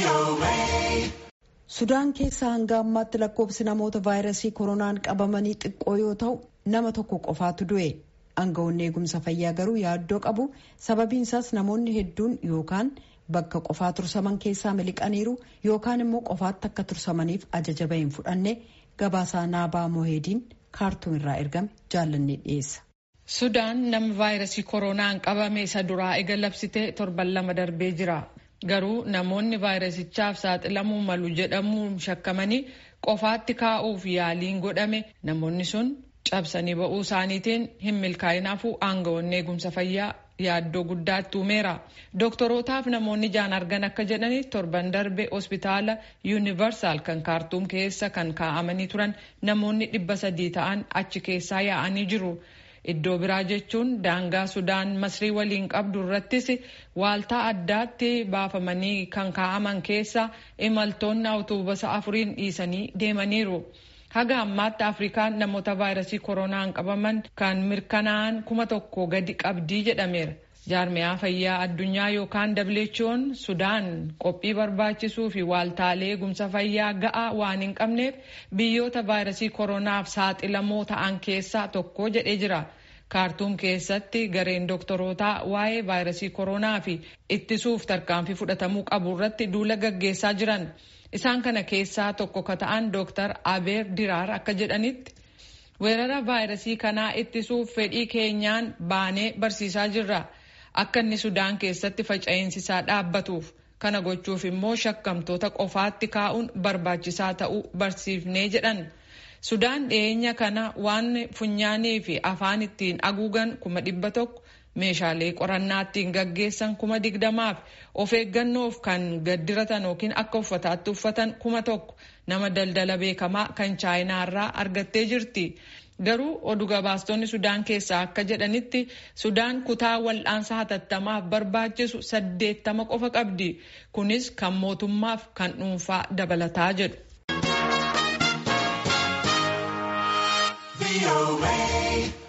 Sudaan keessa hanga ammaatti lakkoofsi namoota vaayirasii koronaan qabamanii xiqqoo yoo ta'u nama tokko qofaatu du'e. Aangawoonni eegumsa fayyaa garuu yaaddoo qabu. Sababiin isaas namoonni hedduun yookaan bakka qofaa tursaman keessaa miliqaniiru yookaan immoo qofaatti akka tursamaniif ajaja bahin fudhanne gabaasaa naabaa moheediin kaartuum irraa ergame jaallannee dhiyeessa. Sudaan nama vaayirasii koronaan qabame isa duraa ega labsite torban lama darbee jira. Garuu namoonni vaayirasichaaf saaxilamuu malu jedhamuun shakkamanii qofaatti kaa'uuf yaaliin godhame namoonni sun cabsanii ba'uu isaaniitiin hin milkaa'inaafuu aangawoonni eegumsa fayyaa yaaddoo guddaatti uumeera. Dooktorootaaf namoonni jaan argan akka jedhani torban darbe hospitaala yuunivarsaal kan kaartuum keessa kan kaa'amanii turan namoonni dhibba sadii ta'an achi keessaa yaa'anii jiru. Iddoo biraa jechuun daangaa Sudaan Masrii waliin qabdu irrattis waaltaa addaatti baafamanii kan kaa'aman keessa imaltoonni awutoobisa afuriin dhiisanii deemaniiru. Haga ammaatti Afrikaan namoota vaayirasii koronaan qabaman kan mirkanaa'an kuma tokko gadi qabdii jedhameera. Jaarmiyaa fayyaa addunyaa yookaan WHO'n Sudaan qophii barbaachisuu fi waaltaalee eegumsa fayyaa ga'aa waan hin qabneef biyyoota vaayirasii koronaaf saaxilamoo ta'an keessaa tokko jedhee jira. Kaartuum keessatti gareen dooktorootaa waa'ee vaayirasii koronaa fi ittisuuf tarkaanfii fudhatamuu qabu irratti duula gaggeessaa jiran. Isaan kana keessaa tokko ka ta'an Dooktar Abeer Diraar akka jedhanitti weerara vaayirasii kanaa ittisuuf fedhii keenyaan baanee barsiisaa jirra. Akka inni Sudaan keessatti faca'insisaa dhaabbatuuf kana gochuuf immoo shakkamtoota qofaatti kaa'uun barbaachisaa ta'uu barsiifnee jedhan. Sudaan dhiyeenya kana waan funyaanii fi afaan ittiin haguugan kuma dhibba tokko meeshaalee qorannaa ittiin gaggeessan kuma digdamaaf of eeggannoof kan gaddiratan yookiin akka uffataatti uffatan kuma tokko nama daldala beekamaa kan chaayinaarraa argattee jirti. Garuu oduu gabaastonni Sudaan keessaa akka jedhanitti Sudaan kutaa wal'aansa hatattamaaf barbaachisu saddeettama qofa qabdi. Kunis kan mootummaaf kan dhuunfaa dabalataa jedhu.